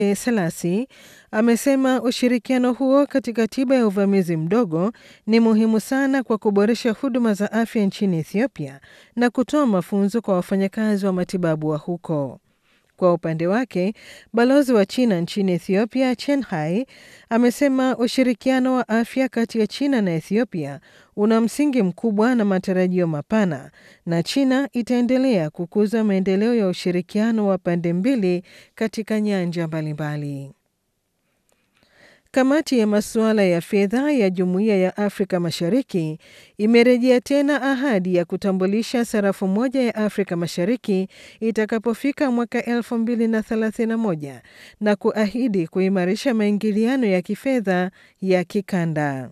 Selasi amesema ushirikiano huo katika tiba ya uvamizi mdogo ni muhimu sana kwa kuboresha huduma za afya nchini Ethiopia na kutoa mafunzo kwa wafanyakazi wa matibabu wa huko. Kwa upande wake, balozi wa China nchini Ethiopia Chen Hai amesema ushirikiano wa afya kati ya China na Ethiopia una msingi mkubwa na matarajio mapana, na China itaendelea kukuza maendeleo ya ushirikiano wa pande mbili katika nyanja mbalimbali. Kamati ya masuala ya fedha ya Jumuiya ya Afrika Mashariki imerejea tena ahadi ya kutambulisha sarafu moja ya Afrika Mashariki itakapofika mwaka 2031 na kuahidi kuimarisha maingiliano ya kifedha ya kikanda.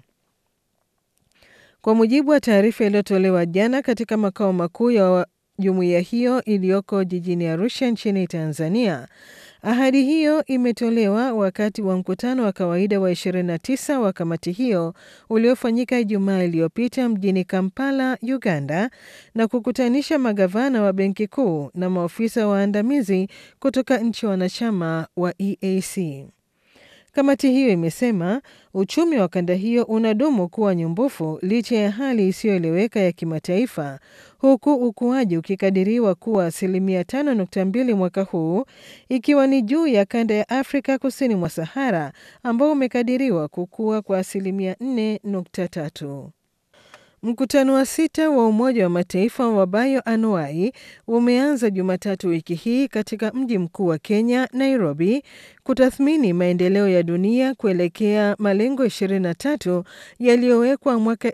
Kwa mujibu wa taarifa iliyotolewa jana katika makao makuu ya jumuiya hiyo iliyoko jijini Arusha nchini Tanzania, ahadi hiyo imetolewa wakati wa mkutano wa kawaida wa 29 wa kamati hiyo uliofanyika Ijumaa iliyopita mjini Kampala, Uganda, na kukutanisha magavana wa benki kuu na maofisa waandamizi kutoka nchi wanachama wa EAC. Kamati hiyo imesema uchumi wa kanda hiyo unadumu kuwa nyumbufu licha ya hali isiyoeleweka ya kimataifa, huku ukuaji ukikadiriwa kuwa asilimia 5.2 mwaka huu, ikiwa ni juu ya kanda ya Afrika kusini mwa Sahara ambao umekadiriwa kukua kwa asilimia 4.3. Mkutano wa sita wa Umoja wa Mataifa wa bioanuai umeanza Jumatatu wiki hii katika mji mkuu wa Kenya, Nairobi, kutathmini maendeleo ya dunia kuelekea malengo 23 yaliyowekwa mwaka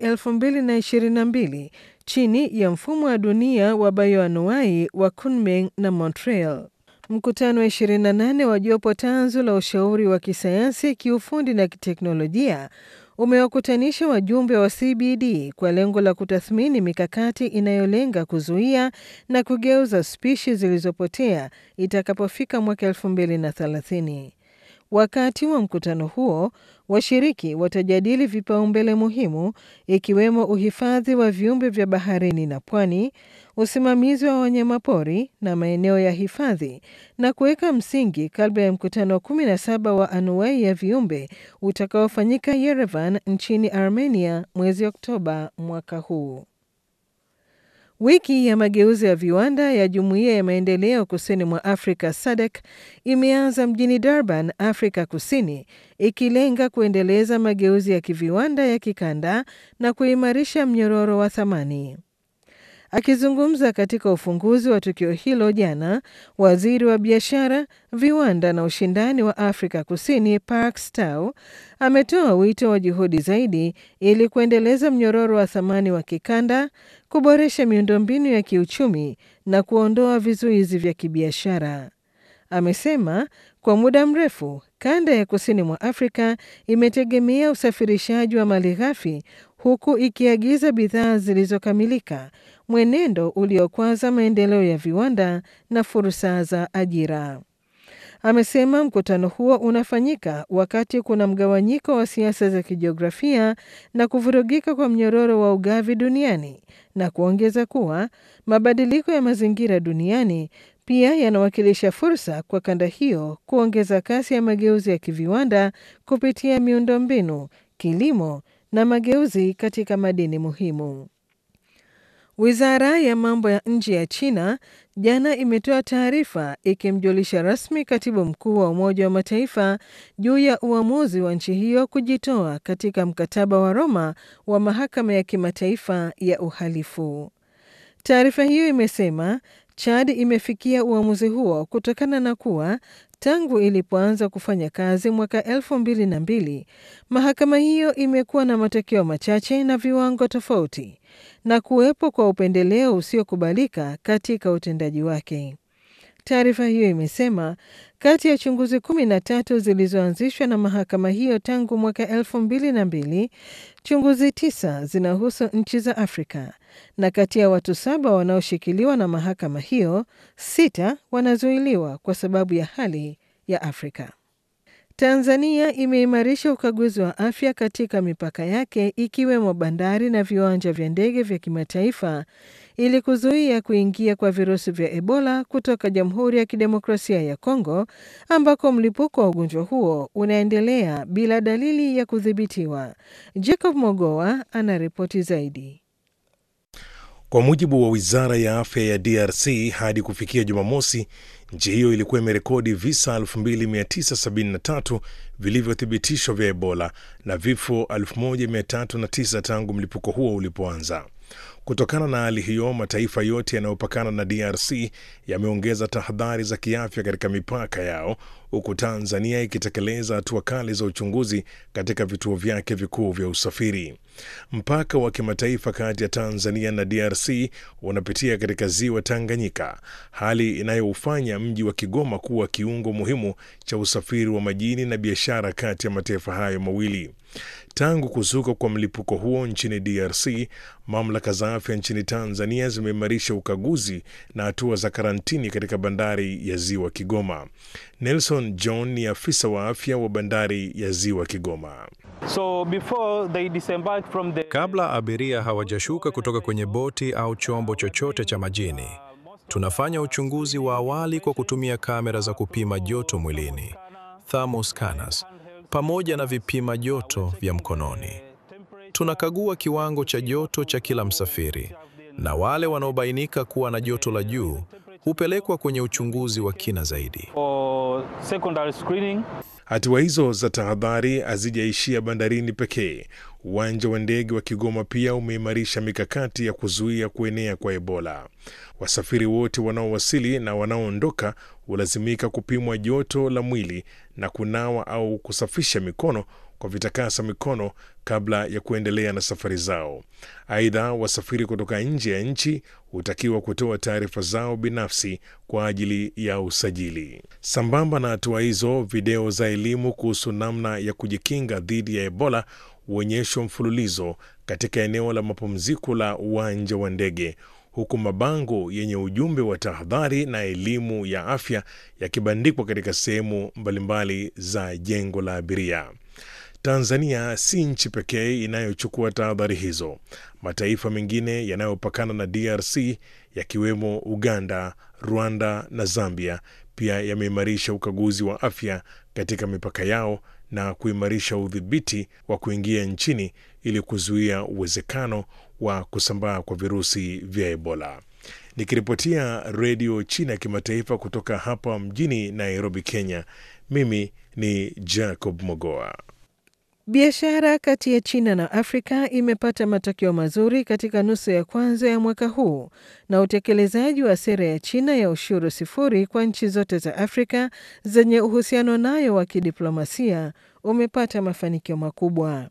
2022 chini ya mfumo wa dunia wa bioanuai wa Kunming na Montreal. Mkutano wa 28 wa jopo tanzu la ushauri wa kisayansi, kiufundi na kiteknolojia umewakutanisha wajumbe wa CBD kwa lengo la kutathmini mikakati inayolenga kuzuia na kugeuza spishi zilizopotea itakapofika mwaka 2030. Wakati wa mkutano huo, washiriki watajadili vipaumbele muhimu ikiwemo uhifadhi wa viumbe vya baharini na pwani, usimamizi wa wanyamapori na maeneo ya hifadhi na kuweka msingi kabla ya mkutano wa 17 wa anuai ya viumbe utakaofanyika Yerevan nchini Armenia mwezi Oktoba mwaka huu. Wiki ya mageuzi ya viwanda ya Jumuiya ya Maendeleo Kusini mwa Afrika SADC imeanza mjini Durban, Afrika Kusini, ikilenga kuendeleza mageuzi ya kiviwanda ya kikanda na kuimarisha mnyororo wa thamani. Akizungumza katika ufunguzi wa tukio hilo jana, waziri wa biashara, viwanda na ushindani wa Afrika Kusini Park Staw ametoa wito wa juhudi zaidi ili kuendeleza mnyororo wa thamani wa kikanda, kuboresha miundombinu ya kiuchumi na kuondoa vizuizi vya kibiashara. Amesema kwa muda mrefu kanda ya kusini mwa Afrika imetegemea usafirishaji wa malighafi huku ikiagiza bidhaa zilizokamilika, mwenendo uliokwaza maendeleo ya viwanda na fursa za ajira. Amesema mkutano huo unafanyika wakati kuna mgawanyiko wa siasa za kijiografia na kuvurugika kwa mnyororo wa ugavi duniani na kuongeza kuwa mabadiliko ya mazingira duniani pia yanawakilisha fursa kwa kanda hiyo kuongeza kasi ya mageuzi ya kiviwanda kupitia miundombinu, kilimo na mageuzi katika madini muhimu. Wizara ya mambo ya nje ya China jana imetoa taarifa ikimjulisha rasmi katibu mkuu wa Umoja wa Mataifa juu ya uamuzi wa nchi hiyo kujitoa katika mkataba wa Roma wa mahakama ya kimataifa ya uhalifu. Taarifa hiyo imesema Chad imefikia uamuzi huo kutokana na kuwa tangu ilipoanza kufanya kazi mwaka elfu mbili na mbili mahakama hiyo imekuwa na matokeo machache na viwango tofauti na kuwepo kwa upendeleo usiokubalika katika utendaji wake. Taarifa hiyo imesema kati ya chunguzi kumi na tatu zilizoanzishwa na mahakama hiyo tangu mwaka elfu mbili na mbili chunguzi tisa zinahusu nchi za Afrika na kati ya watu saba wanaoshikiliwa na mahakama hiyo, sita wanazuiliwa kwa sababu ya hali ya Afrika. Tanzania imeimarisha ukaguzi wa afya katika mipaka yake ikiwemo bandari na viwanja vya ndege vya kimataifa ili kuzuia kuingia kwa virusi vya Ebola kutoka Jamhuri ya Kidemokrasia ya Kongo ambako mlipuko wa ugonjwa huo unaendelea bila dalili ya kudhibitiwa. Jacob Mogoa anaripoti zaidi. Kwa mujibu wa wizara ya afya ya DRC, hadi kufikia Jumamosi, nchi hiyo ilikuwa imerekodi visa 2973 vilivyothibitishwa vya Ebola na vifo 1309 tangu mlipuko huo ulipoanza. Kutokana na hali hiyo, mataifa yote yanayopakana na DRC yameongeza tahadhari za kiafya katika mipaka yao, huku Tanzania ikitekeleza hatua kali za uchunguzi katika vituo vyake vikuu vya usafiri. Mpaka wa kimataifa kati ya Tanzania na DRC unapitia katika ziwa Tanganyika, hali inayoufanya mji wa Kigoma kuwa kiungo muhimu cha usafiri wa majini na biashara kati ya mataifa hayo mawili. Tangu kuzuka kwa mlipuko huo nchini DRC, mamlaka za afya nchini Tanzania zimeimarisha ukaguzi na hatua za karantini katika bandari ya ziwa Kigoma. Nelson John ni afisa wa afya wa bandari ya ziwa Kigoma. So before they disembark from the... Kabla abiria hawajashuka kutoka kwenye boti au chombo chochote cha majini, tunafanya uchunguzi wa awali kwa kutumia kamera za kupima joto mwilini, thermal scanners, pamoja na vipima joto vya mkononi. Tunakagua kiwango cha joto cha kila msafiri, na wale wanaobainika kuwa na joto la juu hupelekwa kwenye uchunguzi wa kina zaidi. for secondary screening. Hatua hizo za tahadhari hazijaishia bandarini pekee. Uwanja wa ndege wa Kigoma pia umeimarisha mikakati ya kuzuia kuenea kwa Ebola. Wasafiri wote wanaowasili na wanaoondoka hulazimika kupimwa joto la mwili na kunawa au kusafisha mikono kwa vitakasa mikono kabla ya kuendelea na safari zao. Aidha, wasafiri kutoka nje ya nchi hutakiwa kutoa taarifa zao binafsi kwa ajili ya usajili. Sambamba na hatua hizo, video za elimu kuhusu namna ya kujikinga dhidi ya Ebola huonyeshwa mfululizo katika eneo la mapumziko la uwanja wa ndege huku mabango yenye ujumbe wa tahadhari na elimu ya afya yakibandikwa katika sehemu mbalimbali za jengo la abiria. Tanzania si nchi pekee inayochukua tahadhari hizo. Mataifa mengine yanayopakana na DRC yakiwemo Uganda, Rwanda na Zambia pia yameimarisha ukaguzi wa afya katika mipaka yao na kuimarisha udhibiti wa kuingia nchini ili kuzuia uwezekano wa kusambaa kwa virusi vya Ebola. Nikiripotia Redio China ya Kimataifa kutoka hapa mjini Nairobi, Kenya, mimi ni Jacob Mogoa. Biashara kati ya China na Afrika imepata matokeo mazuri katika nusu ya kwanza ya mwaka huu na utekelezaji wa sera ya China ya ushuru sifuri kwa nchi zote za Afrika zenye uhusiano nayo wa kidiplomasia umepata mafanikio makubwa.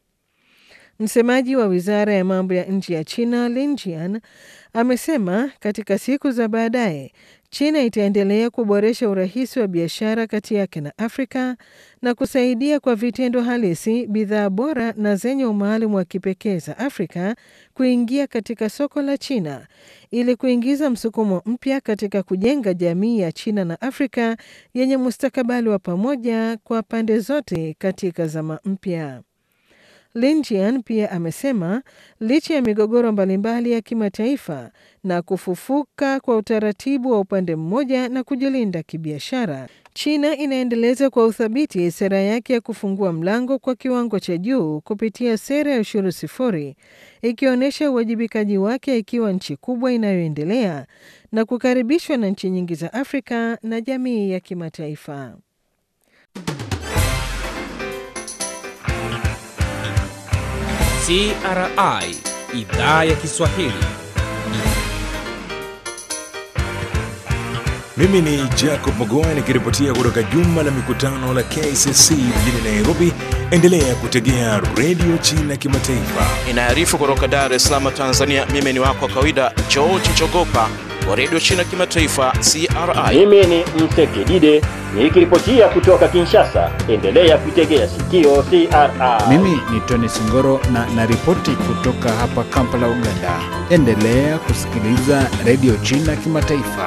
Msemaji wa wizara ya mambo ya nje ya China Lin Jian amesema katika siku za baadaye China itaendelea kuboresha urahisi wa biashara kati yake na Afrika na kusaidia kwa vitendo halisi bidhaa bora na zenye umaalum wa kipekee za Afrika kuingia katika soko la China ili kuingiza msukumo mpya katika kujenga jamii ya China na Afrika yenye mustakabali wa pamoja kwa pande zote katika zama mpya. Lin Jian pia amesema licha ya migogoro mbalimbali ya kimataifa na kufufuka kwa utaratibu wa upande mmoja na kujilinda kibiashara, China inaendeleza kwa uthabiti sera yake ya kufungua mlango kwa kiwango cha juu kupitia sera ya ushuru sifuri, ikionyesha uwajibikaji wake ikiwa nchi kubwa inayoendelea na kukaribishwa na nchi nyingi za Afrika na jamii ya kimataifa. CRI idhaa ya Kiswahili. Mimi ni Jacob Mogoa nikiripotia kutoka jumba la mikutano la KCC mjini Nairobi. Endelea kutegea redio China Kimataifa. Inaarifu kutoka Dar es Salaam, Tanzania. Mimi ni wako wa kawaida George Chogopa wa redio China Kimataifa, CRI. Mimi ni Msekidide nikiripotia kutoka Kinshasa. Endelea kuitegea sikio CRI. Mimi ni Tony Singoro na naripoti kutoka hapa Kampala, Uganda. Endelea kusikiliza redio China Kimataifa.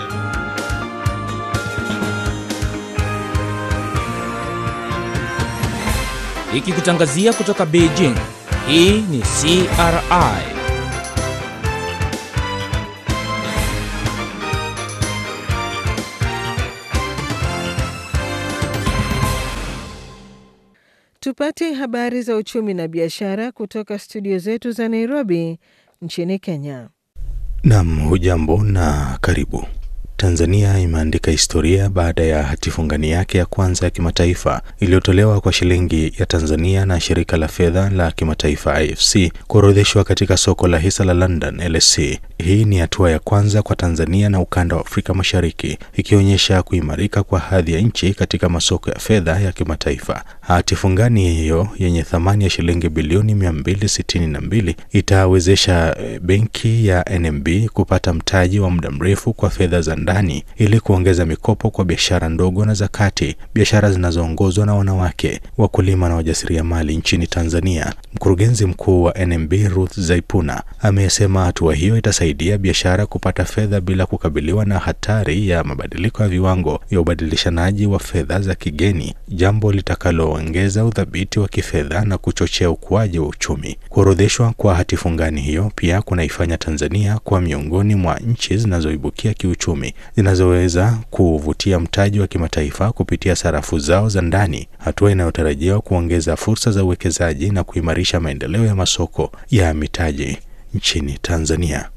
Ikikutangazia kutoka Beijing. Hii ni CRI. Tupate habari za uchumi na biashara kutoka studio zetu za Nairobi nchini Kenya. Nam, hujambo na karibu. Tanzania imeandika historia baada ya hatifungani yake ya kwanza ya kimataifa iliyotolewa kwa shilingi ya Tanzania na shirika la fedha la kimataifa IFC kuorodheshwa katika soko la hisa la London LSE. Hii ni hatua ya kwanza kwa Tanzania na ukanda wa Afrika Mashariki, ikionyesha kuimarika kwa hadhi ya nchi katika masoko ya fedha ya kimataifa. Hatifungani hiyo yenye thamani ya shilingi bilioni 262 itawezesha benki ya NMB kupata mtaji wa muda mrefu kwa fedha za ndani ili kuongeza mikopo kwa biashara ndogo na za kati, biashara zinazoongozwa na wanawake, wakulima na wajasiriamali nchini Tanzania. Mkurugenzi mkuu wa NMB Ruth Zaipuna amesema hatua hiyo itasaidia biashara kupata fedha bila kukabiliwa na hatari ya mabadiliko ya viwango vya ubadilishanaji wa fedha za kigeni, jambo litakaloongeza udhabiti wa kifedha na kuchochea ukuaji wa uchumi. Kuorodheshwa kwa hatifungani hiyo pia kunaifanya Tanzania kuwa miongoni mwa nchi zinazoibukia kiuchumi zinazoweza kuvutia mtaji wa kimataifa kupitia sarafu zao za ndani, hatua inayotarajiwa kuongeza fursa za uwekezaji na kuimarisha maendeleo ya masoko ya mitaji nchini Tanzania.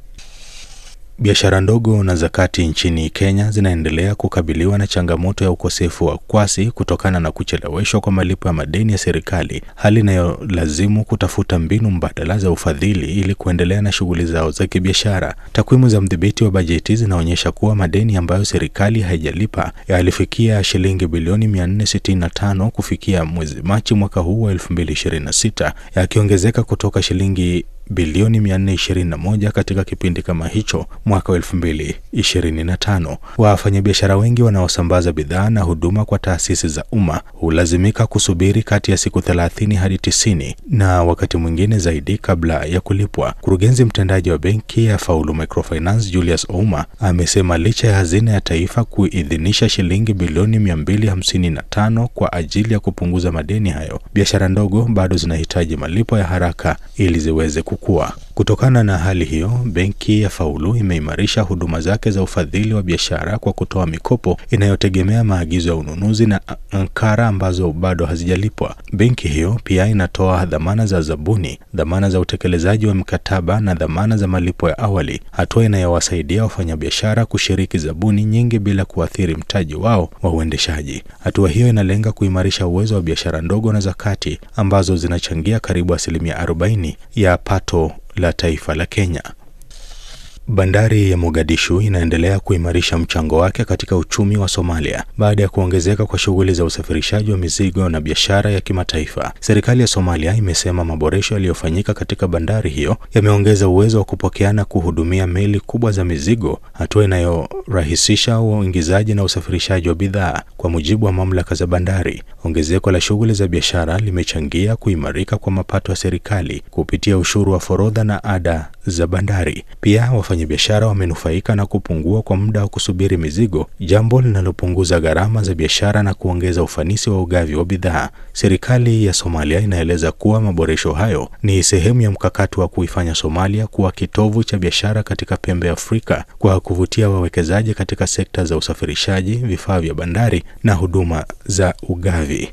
Biashara ndogo na za kati nchini Kenya zinaendelea kukabiliwa na changamoto ya ukosefu wa kwasi kutokana na kucheleweshwa kwa malipo ya madeni ya serikali, hali inayolazimu kutafuta mbinu mbadala za ufadhili ili kuendelea na shughuli zao za kibiashara. Takwimu za mdhibiti wa bajeti zinaonyesha kuwa madeni ambayo serikali haijalipa yalifikia shilingi bilioni 465 kufikia mwezi Machi mwaka huu wa 2026 yakiongezeka kutoka shilingi bilioni 421 katika kipindi kama hicho mwaka wa 2025. Wafanyabiashara wengi wanaosambaza bidhaa na huduma kwa taasisi za umma hulazimika kusubiri kati ya siku 30 hadi 90 na wakati mwingine zaidi kabla ya kulipwa. Mkurugenzi mtendaji wa benki ya Faulu Microfinance Julius Ouma amesema licha ya hazina ya taifa kuidhinisha shilingi bilioni 255 kwa ajili ya kupunguza madeni hayo, biashara ndogo bado zinahitaji malipo ya haraka ili ziweze kukua. Kutokana na hali hiyo, benki ya Faulu imeimarisha huduma zake za ufadhili wa biashara kwa kutoa mikopo inayotegemea maagizo ya ununuzi na ankara ambazo bado hazijalipwa. Benki hiyo pia inatoa dhamana za zabuni, dhamana za utekelezaji wa mikataba na dhamana za malipo ya awali, hatua inayowasaidia wafanyabiashara kushiriki zabuni nyingi bila kuathiri mtaji wao wa uendeshaji. Hatua hiyo inalenga kuimarisha uwezo wa biashara ndogo na za kati ambazo zinachangia karibu asilimia 40 ya pato la taifa la Kenya. Bandari ya Mogadishu inaendelea kuimarisha mchango wake katika uchumi wa Somalia baada ya kuongezeka kwa shughuli za usafirishaji wa mizigo na biashara ya kimataifa. Serikali ya Somalia imesema maboresho yaliyofanyika katika bandari hiyo yameongeza uwezo wa kupokea na kuhudumia meli kubwa za mizigo, hatua inayorahisisha uingizaji na usafirishaji wa bidhaa. Kwa mujibu wa mamlaka za bandari, ongezeko la shughuli za biashara limechangia kuimarika kwa mapato ya serikali kupitia ushuru wa forodha na ada za bandari. Pia wafanyabiashara wamenufaika na kupungua kwa muda wa kusubiri mizigo, jambo linalopunguza gharama za biashara na kuongeza ufanisi wa ugavi wa bidhaa. Serikali ya Somalia inaeleza kuwa maboresho hayo ni sehemu ya mkakati wa kuifanya Somalia kuwa kitovu cha biashara katika pembe ya Afrika kwa kuvutia wawekezaji katika sekta za usafirishaji, vifaa vya bandari na huduma za ugavi.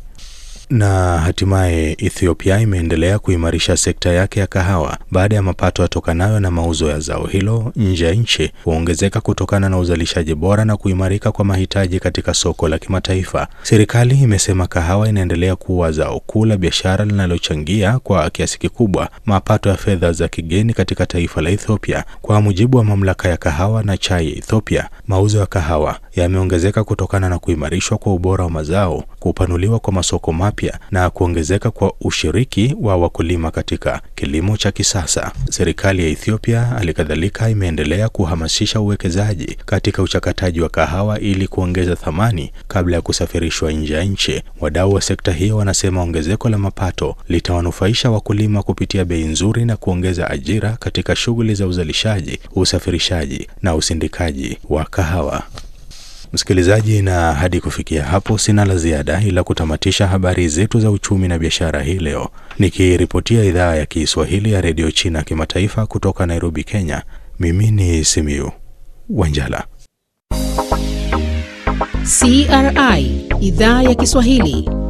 Na hatimaye Ethiopia imeendelea kuimarisha sekta yake ya kahawa baada ya mapato yatokanayo na mauzo ya zao hilo nje ya nchi kuongezeka kutokana na uzalishaji bora na kuimarika kwa mahitaji katika soko la kimataifa. Serikali imesema kahawa inaendelea kuwa zao kuu la biashara linalochangia kwa kiasi kikubwa mapato ya fedha za kigeni katika taifa la Ethiopia. Kwa mujibu wa mamlaka ya kahawa na chai ya Ethiopia, mauzo ya kahawa yameongezeka kutokana na kuimarishwa kwa ubora wa mazao, kupanuliwa kwa masoko mapya na kuongezeka kwa ushiriki wa wakulima katika kilimo cha kisasa. Serikali ya Ethiopia halikadhalika imeendelea kuhamasisha uwekezaji katika uchakataji wa kahawa ili kuongeza thamani kabla ya kusafirishwa nje ya nchi. Wadau wa sekta hiyo wanasema ongezeko la mapato litawanufaisha wakulima kupitia bei nzuri na kuongeza ajira katika shughuli za uzalishaji, usafirishaji na usindikaji wa kahawa. Msikilizaji, na hadi kufikia hapo sina la ziada ila kutamatisha habari zetu za uchumi na biashara hii leo, nikiripotia idhaa ya Kiswahili ya redio China kimataifa kutoka Nairobi, Kenya. Mimi ni Simiu Wanjala. CRI idhaa ya Kiswahili